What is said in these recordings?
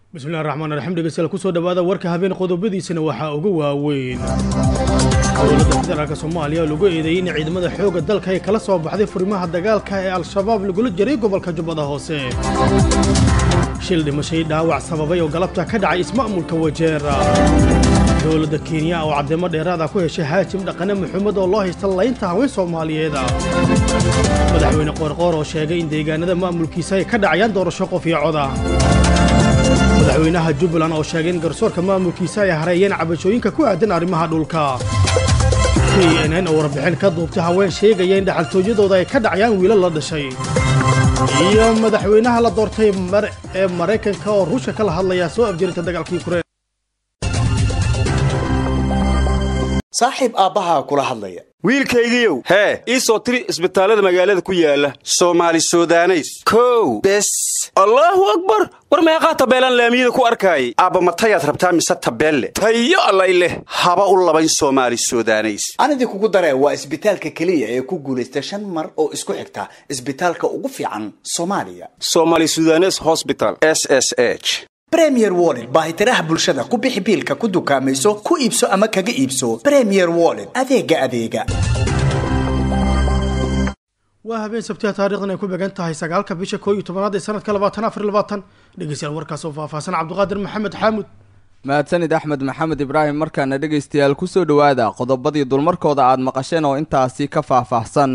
bismillahi raxmaan raxiim dhegeystayaal kusoo dhawaada warka habeen qodobadiisana waxaa ugu waaweyn dowladda federaalk soomaaliya oo lagu eedeeyey in ciidamada xoogga dalka ay kala soo baxday furimaha dagaalka ee al-shabaab lagula jiray gobolka jubbada hoose shil dhimashay dhaawac sababay oo galabta ka dhacay isma'mulka wajeera dowladda kenya oo caddeemo dheeraada ku heshay haajim dhaqane maxumed oo loo haysta laynta haween soomaaliyeeda madaxweyne qoorqoor oo sheegay in deegaanada maamulkiisa ay ka dhacayaan doorasho qof iyo coda madaxweynaha jubbaland oo sheegay in garsoorka maamulkiisa ay hareeyeen cabashooyinka ku aadan arrimaha dhulka k n n oo warbixin ka duubtay haween sheegaya in dhaxaltooyadooda ay ka dhacayaan wiilal la dhashay iyo madaxweynaha la doortay ee maraykanka oo ruushka kala hadlaya soo afjirinta dagaalkii kureen saaxiib aabbahaa kula hadlaya wiilkaygiiow hee ii soo tiri isbitaallada magaalada ku yaala soomaali sudaneys kow bes allaahu akbar war meeqaa tabeelaan laamiyada ku arkaayay aabba matayaad rabtaa mise tabeelle tayo allay leh haba u labayn soomaali sudaneys anidii kugu daree waa isbitaalka keliya ee ku guulaysta shan mar oo isku xigta isbitaalka ugu fiican soomaaliya somaali sudanes hosbital s s h bremier wollet baahitiraha bulshada ku bixi biilka ku dukaamayso ku iibso ama kaga iibso bremier wollet adeega adeega waa habeen sabtiha taarikhdan ay ku began tahay sagaalka bisha koo iyo tobanaad ee sanadka labaatan afar labaatan dhegeystayaal warkaas oo faahfaahsan cabdiqaadir maxamed xaamud mahadsanid axmed maxamed ibraahim markaana dhegaystayaal kusoo dhowaada qodobadii dulmarkooda aada maqasheen oo intaasi ka faahfaahsan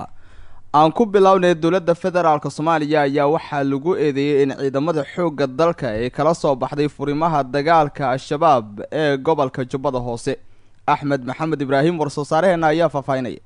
aan ku bilownay dowladda federaalk soomaaliya ayaa waxaa lagu eedeeyey in ciidamada xoogga dalka ay kala soo baxday furimaha dagaalka al-shabaab ee gobolka jubbada hoose axmed maxamed ibraahim war-soosaaraheenna ayaa faahfaahinaya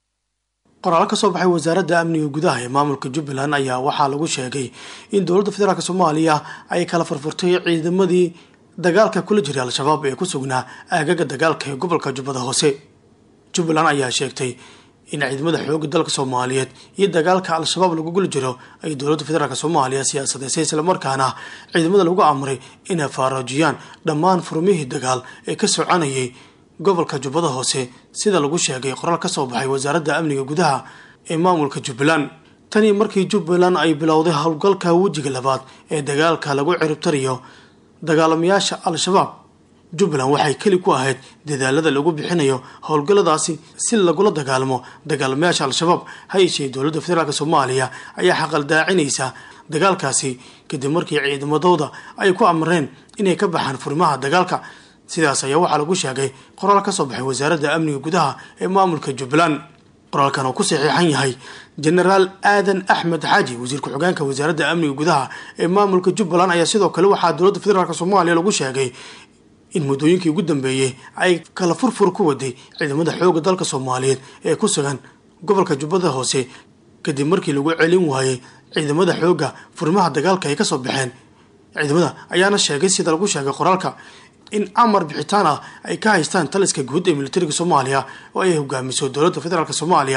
qoraal ka soo baxay wasaaradda amniga gudaha ee maamulka jubbaland ayaa waxaa lagu sheegay in dowladda federaalk soomaaliya ay kala furfurtay ciidamadii dagaalka kula jiray al-shabaab ee ku sugnaa aagaga dagaalka ee gobolka jubbada hoose jubbaland ayaa sheegtay in ciidamada xoogga dalka soomaaliyeed iyo dagaalka al-shabaab lagu guli jiro ay dowladda federaalk soomaaliya siyaasadeysay islamarkaana ciidamada lagu amray inay faaroojiyaan dhammaan furmihii dagaal ee ka soconayay gobolka jubbada hoose sida lagu sheegay qoraal ka soo baxay wasaaradda amniga gudaha ee maamulka jubbaland tanii markii jubbaland ay bilowday howlgalka wejiga labaad ee dagaalka lagu ciribtariyo dagaalamayaasha al-shabaab jubbaland waxay keli ku ahayd dadaalada lagu bixinayo howlgalladaasi si lagula dagaalamo dagaalamayaasha al-shabaab ha yeeshee dowladda federaalk soomaaliya ayaa xaqaldaacinaysa dagaalkaasi kadib markii ciidamadooda ay ku amreen inay ka baxaan furimaha dagaalka sidaas ayaa waxaa lagu sheegay qoraal ka soo baxay wasaaradda amniga gudaha ee maamulka jubbaland qoraalkan oo ku saxiixan yahay jenaraal aadan axmed xaaji wasiir ku-xigeenka wasaaradda amniga gudaha ee maamulka jubbaland ayaa sidoo kale waxaa dowladda federaalk soomaaliya lagu sheegay in muddooyinkii ugu dambeeyey ay kala furfur ku waday ciidamada xoogga dalka soomaaliyeed ee ku sugan gobolka jubbada hoose kadib markii lagu celin waayey ciidamada xoogga furimaha dagaalka ay kasoo baxeen ciidamada ayaana sheegay sida lagu sheegay qoraalka in amar bixitaan ah ay ka haystaan taliska guud ee militariga soomaaliya oo ay hogaamiso dowladda federaalk soomaaliya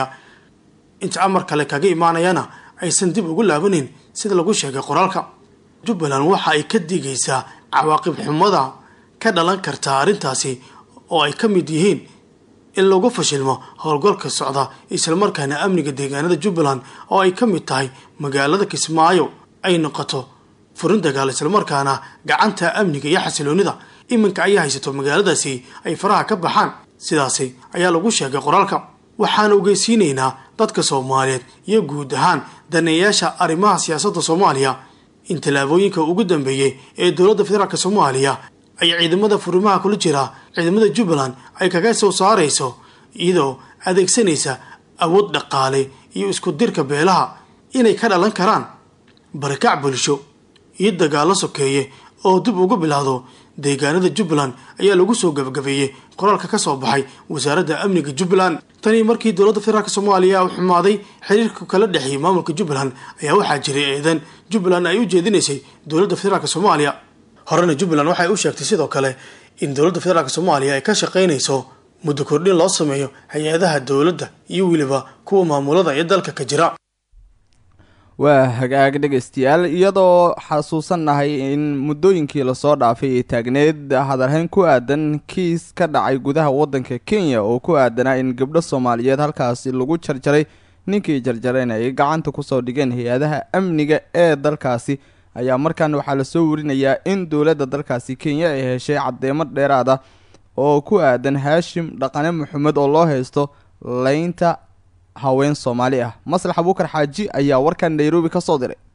inta amar kale kaga imaanayana aysan dib ugu laabaneyn sida lagu sheegay qoraalka jubbaland waxa ay ka digaysaa cawaaqib xumada ka dhalan karta arrintaasi oo ay ka mid yihiin in lagu fashilmo howlgalka socda islamarkaana amniga deegaanada jubbaland oo ay ka mid tahay magaalada kismaayo ay noqoto furin dagaal islamarkaana gacanta amniga iyo xasiloonida iminka ayaa haysato magaaladaasi ay faraha ka baxaan sidaasi ayaa lagu sheegay qoraalka waxaan ogeysiinaynaa dadka soomaaliyeed iyo guud ahaan daneeyaasha arrimaha siyaasadda soomaaliya in tallaabooyinka ugu dambeeyey ee dowladda federaalk soomaaliya ay ciidamada furimaha kula jira ciidamada jubbaland ay kaga soo saarayso iyadoo adeegsanaysa awood dhaqaale iyo isku dirka beelaha inay ka dhalan karaan barakac bulsho iyo dagaallo sokeeye oo dib ugu bilaado deegaanada jubbaland ayaa lagu soo gabagabeeyey qoraalka ka soo baxay wasaaradda amniga jubbaland tanii markii dowladda federaalk soomaaliya u xumaaday xiriirka kala dhexeeyay maamulka jubbaland ayaa waxaa jiray eedan jubbaland ay u jeedinaysay dowladda federaalk soomaaliya horena jubbaland waxay u sheegtay sidoo kale in dowladda federaalk soomaaliya ay ka shaqaynayso muddo kordhin loo sameeyo hay-adaha dowladda iyo weliba kuwa maamulada ee dalka ka jira waa hagaag dhegaystayaal iyadoo xasuusannahay in muddooyinkii lasoo dhaafay ay taagneed hadarhayn ku aadan kiis ka dhacay gudaha waddanka kenya oo ku aadanaa in gabdho soomaaliyeed halkaasi lagu jarjaray ninkii jarjarayna ay gacanta kusoo dhigeen hay-adaha amniga ee dalkaasi ayaa markaan waxaa lasoo warinayaa in dowladda dalkaasi kenya ay heshay caddeemo dheeraad ah oo ku aadan haashim dhaqane maxamed oo loo haysto leynta haween soomaali ah maslax abuukar xaaji ayaa warkan nairobi ka soo diray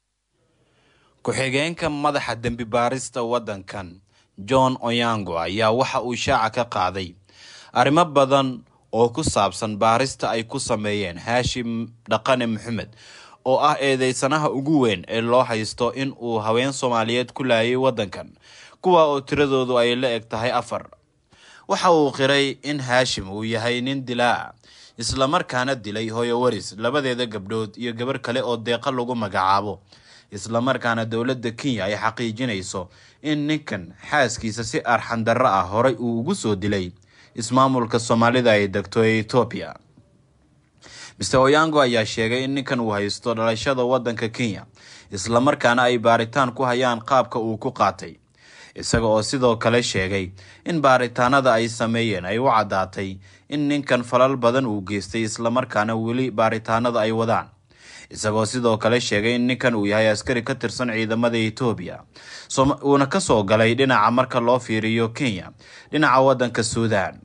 ku-xigeenka madaxa dembi baarista waddankan john oyango ayaa waxa uu shaaca ka qaaday arrimo badan oo ku saabsan baarista ay ku sameeyeen haashim dhaqane maxamed oo ah eedeysanaha ugu weyn ee loo haysto in uu haween soomaaliyeed ku laayay waddankan kuwa oo tiradoodu ay la eg tahay afar waxa uu qiray in haashim uu yahay nin dilaa islamarkaana dilay hooyo waris labadeeda gabdhood iyo gabar kale oo deeqa lagu magacaabo islamarkaana dowladda kenya ay xaqiijinayso in ninkan xaaskiisa si arxandarro ah horay uu ugu soo dilay ismaamulka soomaalida ay degto ee etoobiya mister oyango ayaa sheegay in ninkan uu haysto dhalashada waddanka kenya islamarkaana ay baaritaan ku hayaan qaabka uu ku qaatay isaga oo sidoo kale sheegay in baaritaanada ay sameeyeen ay u caddaatay in ninkan falal badan uu geystay islamarkaana weli baaritaanada ay wadaan isagoo sidoo kale sheegay in ninkan uu yahay askari ka tirsan ciidamada etoobiya uuna kasoo galay dhinaca marka loo fiiriyo kenya dhinaca waddanka suudan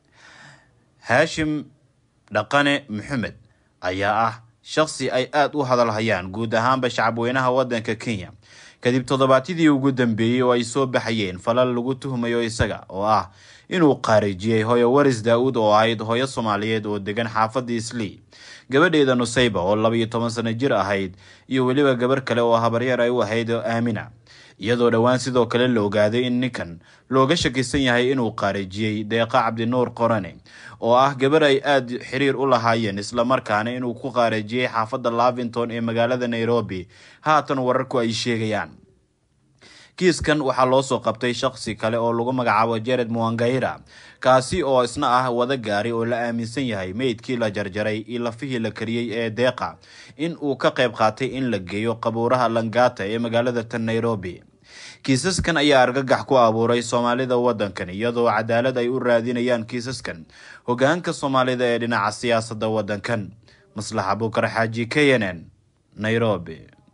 haashim dhaqane maxamed ayaa ah shaqsi ay aada u hadalhayaan guud ahaanba shacabweynaha waddanka kenya kadib toddobaadyadii ugu dambeeyey oo ay soo baxayeen falal lagu tuhmayo isaga oo ah inuu qaarijiyey hooyo waris daa-uud oo ahayd hooyo soomaaliyeed oo degan xaafadda islii gabadheeda nusayba oo laba iyo toban sano jir ahayd iyo weliba gabar kale oo habaryar ay u ahayd aamina iyadoo dhowaan sidoo kale la ogaaday in ninkan looga shakisan yahay inuu qaarijiyey deeqa cabdinuur qorane oo ah gabar ay aada xiriir u lahaayeen islamarkaana inuu ku qaarijiyey xaafadda lavington ee magaalada nairobi haatan wararku ay sheegayaan kiiskan waxaa loo soo qabtay shaqsi kale oo lagu magacaabo jared muangaira kaasi oo isna ah wada gaari oo la aaminsan yahay meydkii la jarjaray iyo lafihii la kariyey ee deeqa in uu ka qayb qaatay in la geeyo qabuuraha langata ee magaalada tan nairobi kiisaskan ayaa argagax ku abuuray soomaalida waddankan iyadoo cadaalad ay u raadinayaan kiisaskan hogaanka soomaalida ee dhinaca siyaasadda waddankan maslax abuukar xaaji k n n nairobi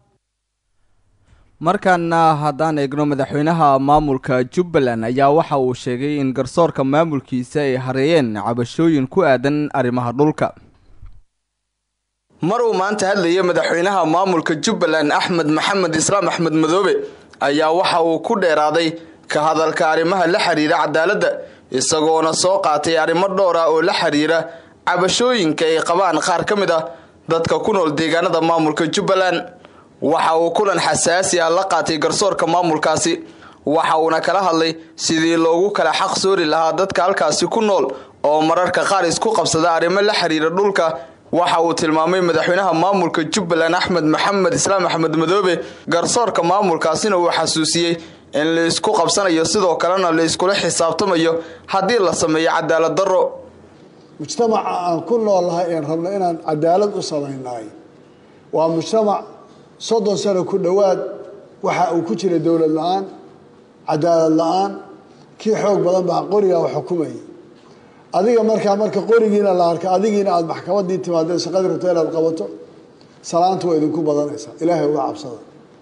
markaana haddaan eegno madaxweynaha maamulka jubbaland ayaa waxa uu sheegay in garsoorka maamulkiisa ay hareeyeen cabashooyin ku aadan arrimaha dhulka mar uu maanta hadlayay madaxweynaha maamulka jubbaland axmed maxamed islaam axmed madoobe ayaa waxa uu ku dheeraaday ka hadalka arrimaha la xiriira cadaaladda isagoona soo qaatay arrimo dhowr ah oo la xiriira cabashooyinka ay qabaan qaar ka mid ah dadka ku nool deegaanada maamulka jubbaland waxa uu kulan xasaasi ah la qaatay garsoorka maamulkaasi waxa uuna kala hadlay sidii loogu kala xaq soori lahaa dadka halkaasi ku nool oo mararka qaar isku qabsada arrimo la xiriira dhulka waxa uu tilmaamay madaxweynaha maamulka jubbaland axmed maxamed islaam axmed madoobe garsoorka maamulkaasina uu xasuusiyey in la isku qabsanayo sidoo kalena la iskula xisaabtamayo haddii la sameeyo cadaalad darro mujtamaca aan ku noolnahay een rabno inaan cadaalad u samaynahay waa mujtamac soddon sano ku dhowaad waxa uu ku jira dowlad la-aan cadaalad la-aan kii xoog badan baa qorigaa u xukumayay adiga markaa marka qorigiina la arka adigiina aada maxkamadii timaadeen shaqadii rabto inaad qabato salaanta waa idinku badanaysaa ilaahay uga cabsada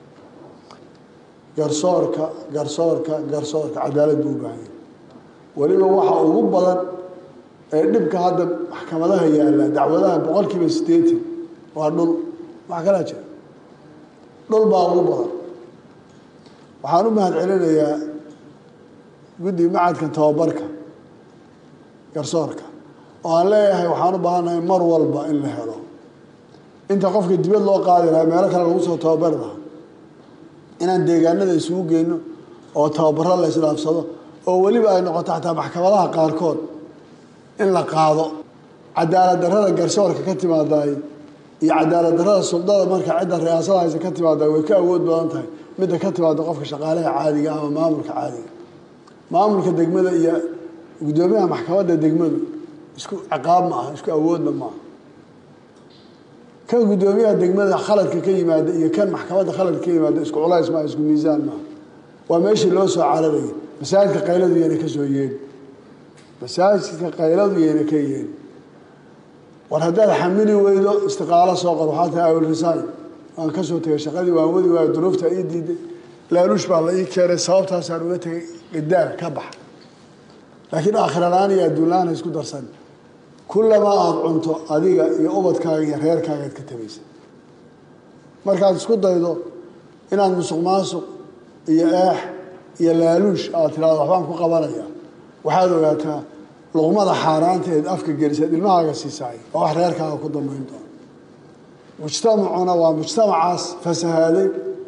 garsoorka garsoorka garsoorka cadaalad buu u baahanya weliba waxa ugu badan ee dhibka hadda maxkamadaha yaalla dacwadaha boqol kiiba siddeetan waa dhul wax kalaa jira dhul baa ugu badan waxaan u mahad celinayaa guddiga macadka tababarka garsoorka oo aan leeyahay waxaan u baahannahay mar walba in la helo inta qofka dibad loo qaadi lahaa meelo kale lagu soo tababari lahaa inaan deegaanada isugu geyno oo tababaro la isdhaafsado oo weliba ay noqoto xataa maxkamadaha qaarkood in la qaado cadaalad darrada garsoorka ka timaadaay iyo cadaalad darrada suldada marka cidda riyaasada haysa ka timaada way ka awood badan tahay midda ka timaada qofka shaqaalaha caadiga ama maamulka caadiga maamulka degmada iyo guddoomiyaha maxkamadda degmadu isku ciqaab ma aha isku awoodna maaha kan guddoomiyaha degmada khaladka ka yimaada iyo kan maxkamadda khaladka ka yimaada isku culays maaha isku miisaan maaha waa meeshii loo soo cararayay masaajidka qayladu yayna ka soo yeedhi masaajidka qayladu yayna ka yeedhi war haddaad xamili weydo istiqaalo soo qor waxaa tahay awil resign waan ka soo tegay shaqadii waan wadi waayo duruufta ii diiday laaluush baa la ii keenay sababtaasaan uga tegay gadaal ka baxa laakiin aakhiralaan iyo adduunlaan ha isku darsan kullamaa aada cunto adiga iyo ubadkaaga iyo reerkaagaad ka tabaysa markaad isku daydo inaad musuq maasuq iyo eex iyo laaluush aad tiraado waxbaan ku qabanaya waxaad ogaataa luqmada xaaraanteed afka gelisaad ilmahaaga siisaay oo wax reerkaaga ku dambayn doona mujtamacuna waa mujtamacaas fasahaaday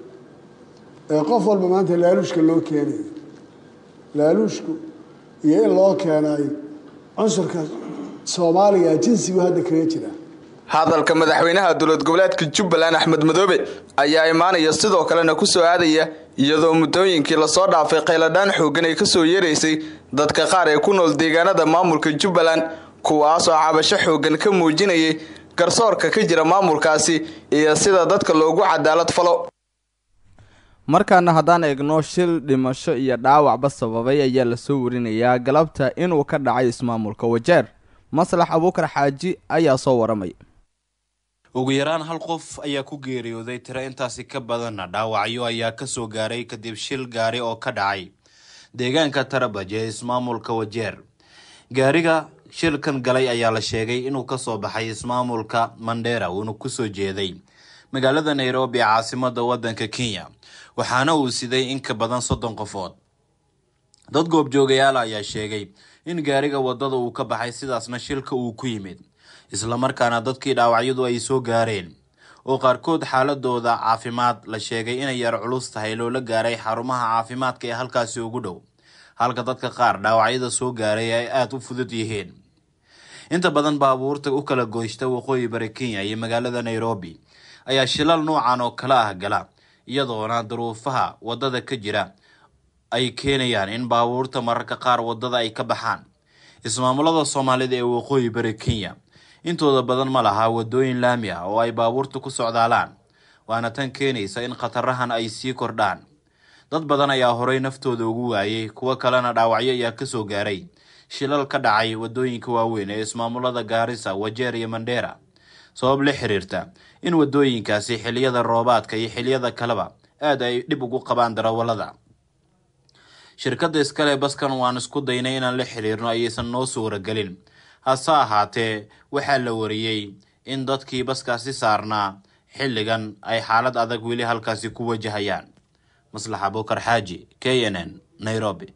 ee qof walba maanta laaluushka loo keenayo laaluushku iyo in loo keenay cunsurka soomaaliga jinsigu hadda kaga jira hadalka madaxweynaha dowlad goboleedka jubbaland axmed madoobe ayaa imaanaya sidoo kalena ku soo aadaya iyadoo muddooyinkii lasoo dhaafay qayladhaan xooggan ay kasoo yeeraysay dadka qaar ee ku nool deegaanada maamulka jubbaland kuwaasoo cabasho xooggan ka muujinayay garsoorka ka jira maamulkaasi iyo sida dadka loogu cadaalad falo markaana haddaan eegno shil dhimasho iyo dhaawacba sababay ayaa lasoo warinayaa galabta inuu ka dhacay ismaamulka wajeer maslax abuukar xaaji ayaa soo waramay ugu yaraan hal qof ayaa ku geeriyooday tiro intaasi ka badanna dhaawacyo ayaa kasoo gaaray kadib shil gaari oo ka dhacay deegaanka tarabaj ee ismaamulka wajeer gaariga shilkan galay ayaa la sheegay inuu kasoo baxay ismaamulka mandheera uuna kusoo jeeday magaalada nairobi ee caasimada wadanka kenya waxaana uu siday in ka badan soddon qofood dad goobjoogayaal ayaa sheegay in gaariga wadada uu ka baxay sidaasna shilka uu ku yimid islamarkaana dadkii dhaawacyadu ay soo gaareen oo qaarkood xaaladooda caafimaad la sheegay inay yar culus tahay loola gaaray xarumaha caafimaadka ee halkaasi ugu dhow halka dadka qaar dhaawacyada soo gaaray ay aada u fudud yihiin inta badan baabuurta u kala goysta waqooyi bari kenya iyo magaalada nairobi ayaa shilal noocan oo kale ah gala iyadoona duruufaha wadada ka jira ay keenayaan in baabuurta mararka qaar wadada ay ka baxaan ismaamulada soomaalida ee waqooyi bari kenya intooda badan ma laha wadooyin laami ah oo ay baabuurta ku socdaalaan waana tan keenaysa in khatarahan ay sii kordhaan dad badan ayaa horey naftooda ugu waayay kuwo kalena dhaawacyo ayaa kasoo gaaray shilal ka dhacay wadooyinka waaweyn ee ismaamulada gaarisa wajeer iyo mandheera sabab la xiriirta in wadooyinkaasi xiliyada roobaadka iyo xiliyada kaleba aada ay dhib ugu qabaan darawalada shirkadda iskale baskan waan isku daynay inaan la xiriirno ayaysan noo suuragelin hase ahaatee waxaa la wariyey in dadkii baskaasi saarnaa xilligan ay xaalad adag weli halkaasi ku wajahayaan maslax abuukar xaaji k n n nairobi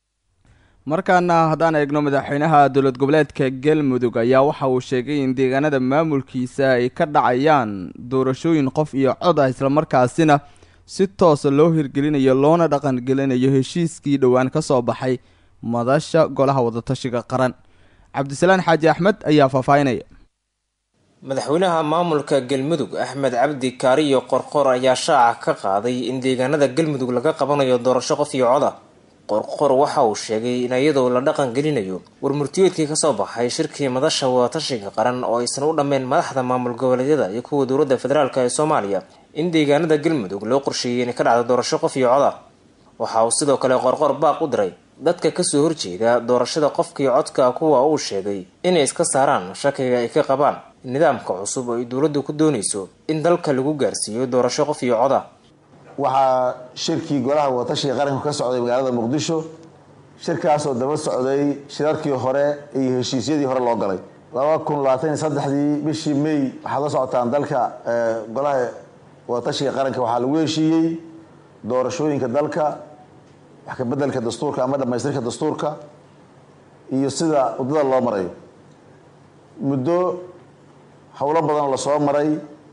markaana haddaan eegno madaxweynaha dowlad goboleedka galmudug ayaa waxa uu sheegay in deegaanada maamulkiisa ay ka dhacayaan doorashooyin qof iyo cod ah islamarkaasina si toosa loo hirgelinayo loona dhaqangelinayo heshiiskii dhowaan ka soo baxay madasha golaha wadatashiga qaran cabdisalaan xaaji axmed ayaa faahfaahinaya madaxweynaha maamulka galmudug axmed cabdi kaariyo qorqor ayaa shaaca ka qaaday in deegaanada galmudug laga qabanayo doorasho qof iyo coda qorqor waxa uu sheegay in iyadoo la dhaqan gelinayo warmurtiyeedkii kasoo baxay shirkii madasha wadatashiga qaran oo aysan u dhammeyn madaxda maamul goboleedyada iyo kuwa dowladda federaalk ee soomaaliya in deegaanada galmudug loo qorsheeyey inay ka dhacdo doorasho qof iyo coda waxa uu sidoo kale qorqor baaq u diray dadka kasoo horjeeda doorashada qofkii codka kuwa uu sheegay inay iska saaraan shakiga ay ka qabaan nidaamka cusub oo ay dowladdu ku doonayso in dalka lagu gaarsiiyo doorasho qof iyo coda waxaa shirkii golaha wadatashiga qaranku ka socday magaalada muqdisho shirkaasoo daba socday shirarkii hore iyo heshiisyadii hore loo galay laba kun labaatan iyo saddexdii bishii may waxaad la socotaan dalka golaha wadatashiga qaranka waxaa lagu heshiiyey doorashooyinka dalka wax ka bedelka dastuurka ama dhamaystirka dastuurka iyo sida waddada loo marayo muddo howlo badan lasoo maray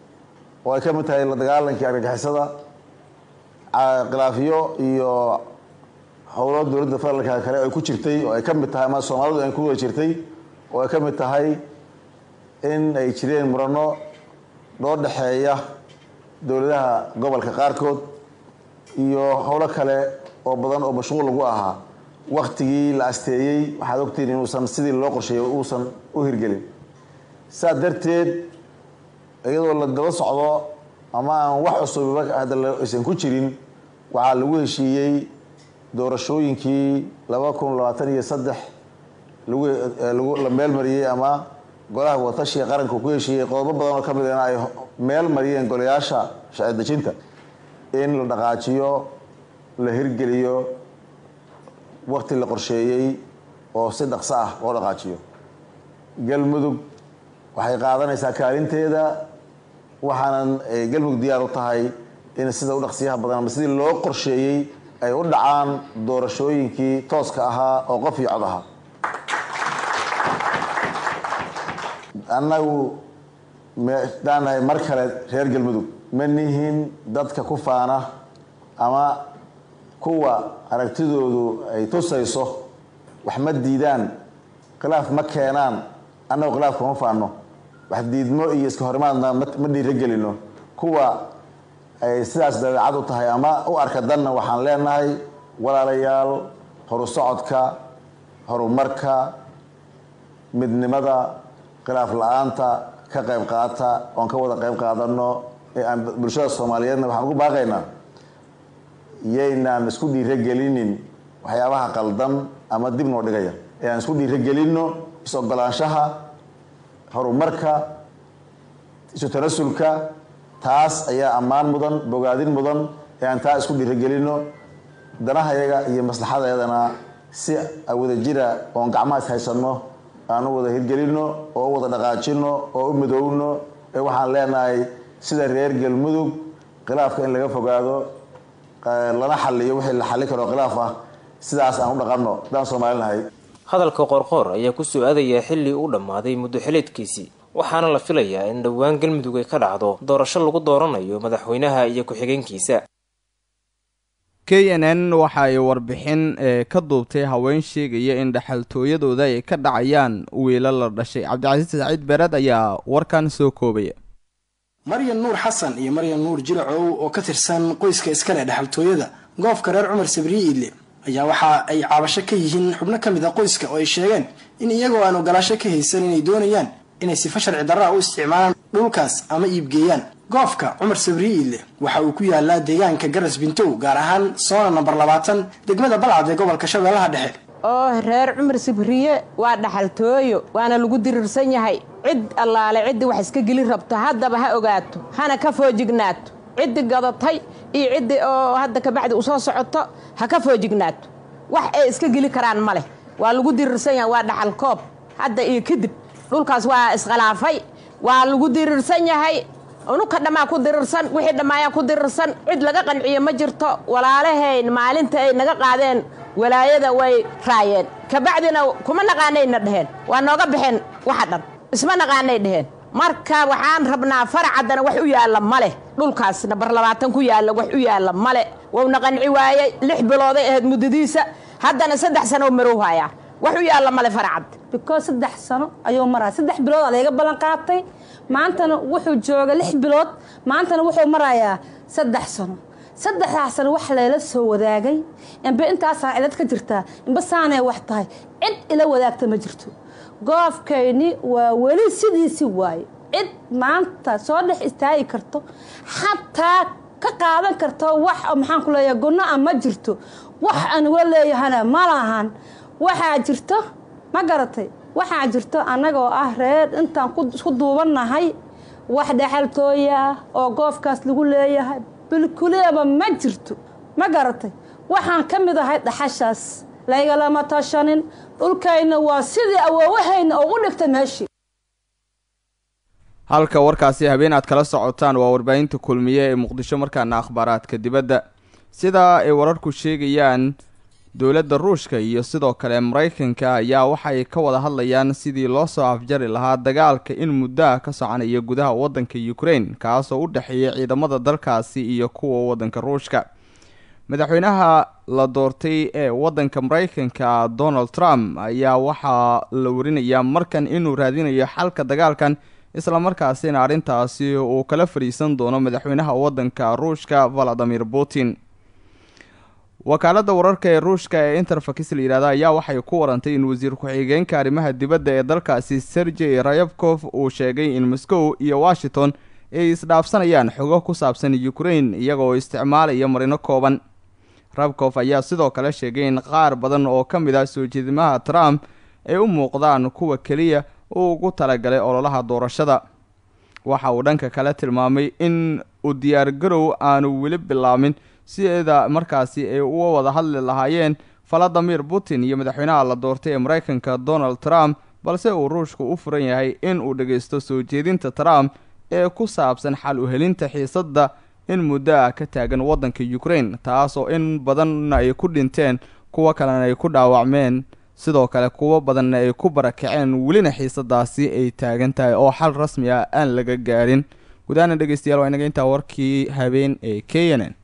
oo ay ka mid tahay la dagaalankii argagixisada khilaafiyo iyo howlo dowladda federaalka kale ay ku jirtay oo ay ka mid tahay ama soomaalidu ay ku wada jirtay oo ay ka mid tahay in ay jireen murano loo dhexeeya dowladaha gobolka qaarkood iyo howlo kale oo badan oo mashquul lagu ahaa waktigii la asteeyey waxaad ogtihiin inuusan sidii loo qorsheeyay uusan u hirgelin saa darteed iyadoo la daba socdo ama aan wax cusubiba hadda aysan ku jirin waxaa lagu heshiiyey doorashooyinkii laba kun labaatan iyo saddex lagu la meelmariyey ama golaha wadatashiga qaranka ku heshiiyey qodobo badan oo ka midana ay meel mariyeen golayaasha sharci dejinta in la dhaqaajiyo la hirgeliyo wakti la qorsheeyey oo si dhaqso ah loo dhaqaajiyo galmudug waxay qaadanaysaa kaalinteeda waxaanan galmudug diyaar u tahay in sida u dhaqsiyaha badan ama sidii loo qorsheeyey ay u dhacaan doorashooyinkii tooska ahaa oo qof iyo cod ahaa annagu daan nahay mar kale reer galmudug ma nihin dadka ku faana ama kuwa aragtidoodu ay tusayso wax ma diidaan khilaaf ma keenaan annagu khilaafka ma faano wax diidmo iyo iska horimaadna ma dhiirogelino kuwa ay sidaas dabeecad u tahay ama u arka danna waxaan leenahay walaalayaal horu socodka horumarka midnimada khilaaf la-aanta ka qayb qaata oon ka wada qayb qaadano ee aan bulshada soomaaliyeedna waxaan ugu baaqaynaa yaynaan isku dhiirogelinin waxyaabaha qaldan ama dib noo dhigaya ee aan isku dhiirogelinno is-ogolaanshaha horumarka isu tanasulka taas ayaa ammaan mudan bogaadin mudan ee aan taa isku dhiirogelinno danahayaga iyo maslaxadayadana si wada jira oon gacmaha is haysanno aan u wada hirgelinno oo u wada dhaqaajino oo u midoowno ee waxaan leenahay sida reer galmudug khilaafka in laga fogaado lana xaliyo wixii la xallin karo khilaaf ah sidaas aan u dhaqanno haddaan soomaali nahay hadalka qoorqoor ayaa kusoo aadaya xilli uu dhammaaday muddo xileedkiisii waxaana la filayaa in dhowaan galmudug ay ka dhacdo doorasho lagu dooranayo madaxweynaha iyo ku-xigeenkiisa k n n waxa ay warbixin ee ka duubtay haween sheegaya in dhexaltooyadooda ay ka dhacayaan wiilo la dhashay cabdicasiis saciid beereed ayaa warkan soo koobaya maryan nuur xasan iyo maryan nuur jiracow oo ka tirsan qoyska iskale dhexaltooyada goobka reer cumar sabriye iidle ayaa waxa ay caabasho ka yihiin xubno ka mid a qoyska oo ay sheegeen in iyagoo aan ogolaasho ka haysan inay doonayaan inay sifa sharci darraa u isticmaalaan dhulkaas ama iibgeeyaan goobka cumar sabriye iidle waxa uu ku yaalaa deegaanka garas bintow gaar ahaan soona nambar labaatan degmada balcad ee gobolka shabeellaha dhexe oo reer cumar sabriye waa dhaxaltooyo waana lagu dirirsan yahay cid allaale ciddii wax iska geli rabto haddaba ha ogaato hana ka foojignaato ciddii gadatay iyo ciddii oo hadda kabacdi usoo socoto ha ka foojignaato wax ay iska geli karaan ma leh waa lagu dirirsan yahay waa dhaxal koob hadda iyo kadib dhulkaas waa iskhilaafay waa lagu dirirsan yahay unuka dhammaa ku dirirsan wixii dhammaayaa ku dirirsan cid laga qanciyo ma jirto walaalahayn maalinta ay naga qaadeen walaayada way raayeen kabacdina kuma naqaanayna dheheen waa nooga baxeen waxa dhan isma naqaanay dheheen marka waxaan rabnaa faracaddana wax u yaalla ma leh dhulkaas nabar labaatan ku yaalla wax u yaalla male wowna qanci waayey lix bilooday ahayd muddadiisa haddana saddex sano marow hayaa wax u yaalla male faracad because saddex sano ayuu maraa saddex bilood aa layga ballan qaatay maantana wuxuu jooga lix bilood maantana wuxuu marayaa saddex sano saddexdaas sano wax layla soo wadaagay inba intaasaa cilad ka jirtaa inba saanay wax tahay cid ila wadaagta ma jirto goobkayni waa weli sidiisi waaye cid maanta soo dhex istaagi karto xataa ka qaadan karto wax maxaan ku leeyahay gunno a ma jirto wax aan uga leeyahana ma lahan waxaa jirto ma garatay waxaa jirto annagoo ah reer intaan isku duubannahay wax dhexaltooya oo goofkaas lagu leeyahay bilkuleeba ma jirto ma garatay waxaan ka mid ahay dhaxashaas laygalama tashanin dhulkayna waa sidii awoowahayna oo u dhigta meeshii halka warkaasi habeen aad kala socotaan waa warbaahinta kulmiye ee muqdisho markaana akhbaaraadka dibadda sidaa ay wararku sheegayaan dowladda ruushka iyo sidoo kale maraykanka ayaa waxay ka wada hadlayaan sidii loo soo afjari lahaa dagaalka in muddoa ka soconaya gudaha waddanka ukraine kaasoo u dhexeeya ciidamada dalkaasi iyo kuwa waddanka ruushka madaxweynaha la doortay ee waddanka maraykanka donald trump ayaa waxaa la warinayaa markan inuu raadinayo xalka dagaalkan islamarkaasina arrintaasi uu kala fadhiisan doono madaxweynaha waddanka ruushka valadimir putin wakaaladda wararka ee ruushka ee interfax la yihahda ayaa waxay ku warantay in wasiir ku-xigeenka arrimaha dibadda ee dalkaasi sergey rayabkof uu sheegay in moscow iyo washington ay isdhaafsanayaan xogo ku saabsan ukraine iyagoo isticmaalaya marino kooban rabkof ayaa sidoo kale sheegay in qaar badan oo ka mid ah soo jeedimaha trump ay u muuqdaan kuwa keliya uu ugu talagalay ololaha doorashada waxa uu dhanka kale tilmaamay in uu diyaargarow aanu weli bilaamin sida markaasi ay uga wada hadli lahaayeen valadimir putin iyo madaxweynaha la doortay ee maraykanka donald trump balse uu ruushku u furan yahay in uu dhagaysto soo jeedinta trump ee ku saabsan xal u helinta xiisadda in muddo ah ka taagan waddanka ukraine taasoo in badanna ay ku dhinteen kuwo kalena ay ku dhaawacmeen sidoo kale kuwo badanna ay ku barakaceen welina xiisadaasi ay taagan tahay oo xal rasmi ah aan laga gaadhin gudahaana dhegeystayaal waa inaga intaa warkii habeen ee k n n